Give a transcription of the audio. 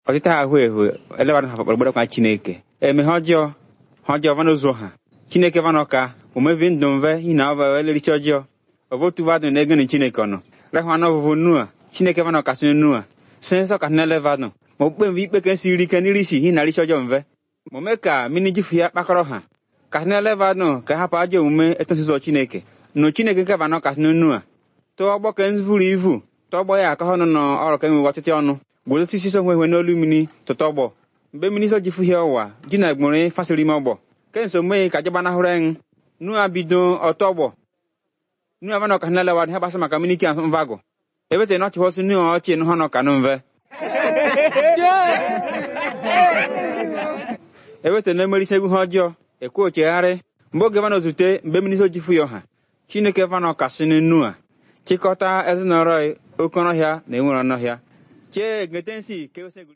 ọtịta ha ahụ ehu elebadụ ha kpọrọgbọdọkwa chineke eme ha ọjọọ ha ọjọọ vanụ ụzọ ha chineke vanụ ka omevi ndụ mve hi na ọva elerichi ọjọọ ovotu vadụ na egeni chineke ọnụ rehụ anụ ọvụvụ nua chineke vanụ kasị nua sensọ kasị nele vadụ ma okpukpe mve ikpe ka esi iri ike n'iri isi hi na richi ọjọọ mve ma ome ka mini jifu ya kpakọrọ ha kasị nele vadụ ka hapụ ajọ omume etosizọ chineke nụ chineke nke vanụ kasị nua tụọ ọgbọ ka nvuru ivu tọgbọ ya akọhọ nọ n'ọrụ ka enwewe ọchịchị ọnụ gboro osisi so nwehwe n'olu mmiri tụtọ ọgbọ mgbe mmiri so jifu hie ụwa ji na egbore fasịrị ime ọgbọ ke nso mmehie ka jegbanahụrụ en nua bido ọtọ ọgbọ nua vanọ ka nlele wadị ha gbasa maka mmiri ike mvagụ ebete na ọchịhọsị nua ọchị nụ ha nọ ka nụ mve ebete na emerisi egwu ha ọjọọ ekwe ochegharị mgbe oge vanọ zute mgbe mmiri so jifu ya ọha chineke vanọ kasị nua chịkọta ezinụlọ oke ọnọhịa na enwere ọnọhịa chee gete nsi ke ose